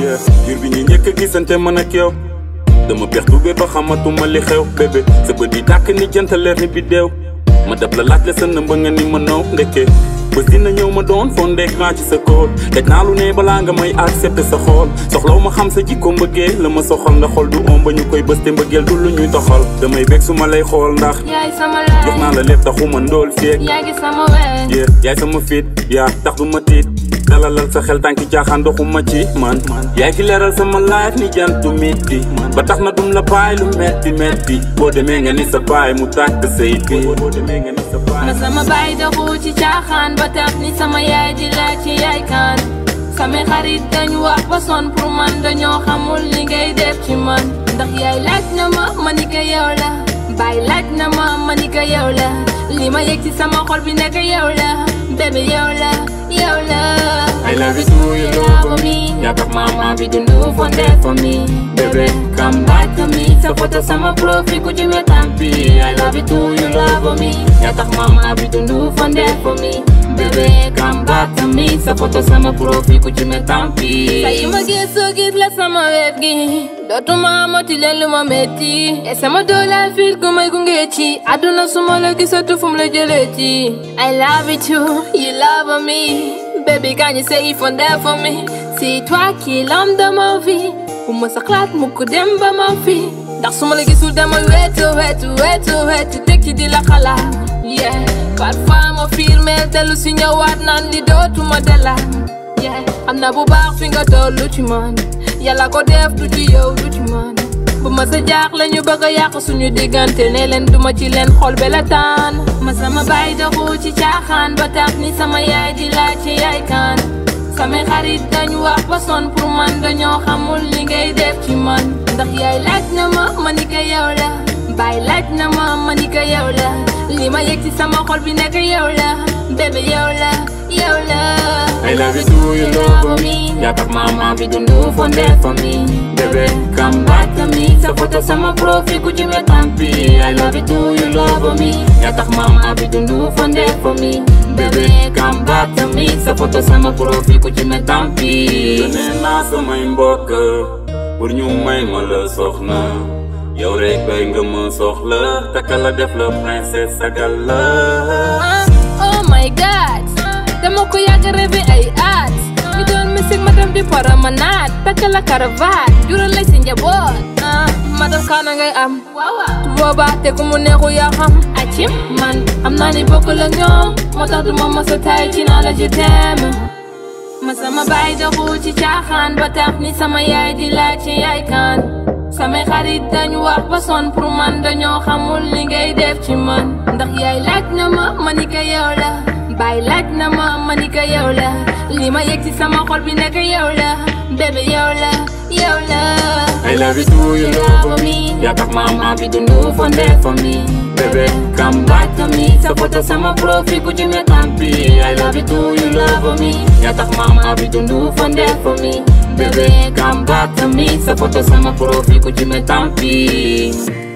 yeah jur bi ñu njëkk a gisante man ak yow dama pex tubé ba xamatuma li xew bébé sa bët yi tàkk ni jant leer ni biddeew ma dab la laaj la sa nëmba nga ni ma naw ndekkee bés dina ñëw ma doon fondeek naa ci sa kóol teg naa lu ne balaa nga may accepté sa xool soxlaw ma xam sa jikko mbëggee la ma soxal nga xool du om ba ñu koy bës te mbëggeel du lu ñuy doxal damay bég su ma lay xool ndax yaay sama jox naa laay la lépp taxuma ndóol feek yaa ngi sama ween yeah yaay sama fit yaa tax du ma tiit dalalal sa xel tànki jaaxaan doxuma ci man yaay ki leeral sama life ni jantu miti ba tax na dum la bàyyi lu metti metti boo demee nga ni sa baay mu tàkk say bi boo demee nga ni sa baay ma sama baay doxu ci caaxaan ba tax ni sama yaay di laaj ci yaay kaan samay xarit dañu wax ba son pour man dañoo xamul li ngay def ci man ndax yaay laaj na ma ma ni ko yow la baay laaj na ma ma ni ko yow la li ma yëg ci sama xol bi nekk yow la bébé yow la yow la I love you too, you love me. yaa tax mama bi dundu fonde for me Baby, come back to me sa photo sama profil ku ci wetampi I love you too, you love me yaa tax mama bi dundu fonde for me bébé come back to me sa photo sama profil ku ci wetampi say ma gëstoo gis la sama wet gi dootuma amati leen lu ma metti te sama doole fil ku may gunge ci àdduna suma la gisatu fu mu la jëlee ci I love you too, you love me Baby, can you say if on there for me? C'est toi qui est l'homme de ma vie. Bu ma sa xalaat mu ko dem ba ma fi. Ndax su ma la gisul dama wetu wetu wetu wetu teg ci di la xalaat. Yeah, parfois ma filmeel dellu si ñëwaat naan li dootuma delaat. Yeah, am na bu baax fi nga tollu ci man. Yàlla ko def du ci yow du ci man. bu ma sa jaax la ñu bëgg a yàq suñu diggante ne leen duma ci leen xol be la taan ma sama baay doxu ci caaxaan ba tax ni sama yaay di laaj ci yaay kaan samay xarit dañu wax ba son pour man dañoo xamul li ngay def ci man ndax yaay laaj na ma ma ni ko yow la baay laaj na ma ma ni ko yow la li ma yëg ci sama xol bi nekk yow la bébé yow la yow la I love you too, you love me. yaa tax mama bi dundu fonde for me Baby, Come back to me sa photo sama profil ku ci wetampi I love you too, you love me yaa tax mama bi dundu fonde for me Bébé, come back to me sa photo sama profil ku ci wetampi nee naa samay mbokk pour ñu may ma la soxna yow rek bay nga ma soxla takka la def la princesse sagal la Oh my god dama ko yàgg rêvé ay at ñu doon musique ma dem di promenade takk la cravate jural lay si njaboot ah madam kaana ngay am booba te ku mu neexu yaa xam acim man am naa ni bokk la ñoom moo tax du ma mos a tay ci naa la je t'aime ma sama baay doxu ci caaxaan ba tax ni sama yaay di laaj ci yaay kaan samay xarit dañu wax ba son pour man dañoo xamul li ngay def ci man ndax yaay laaj na ma ma ni ko yow la baay laaj na ma ma ni ko yow la li ma yëg ci sama xol bi nekk yow la bébé yow la yow la I love you too, you love me. yaa tax mama bi dundu fonde for me Baby, Come back to me sa photo sama profil ku ci wetampi I love you too, you love me yaa tax mama bi dundu fonde for me Bébé, come back to me sa photo sama profil ku ci wetampi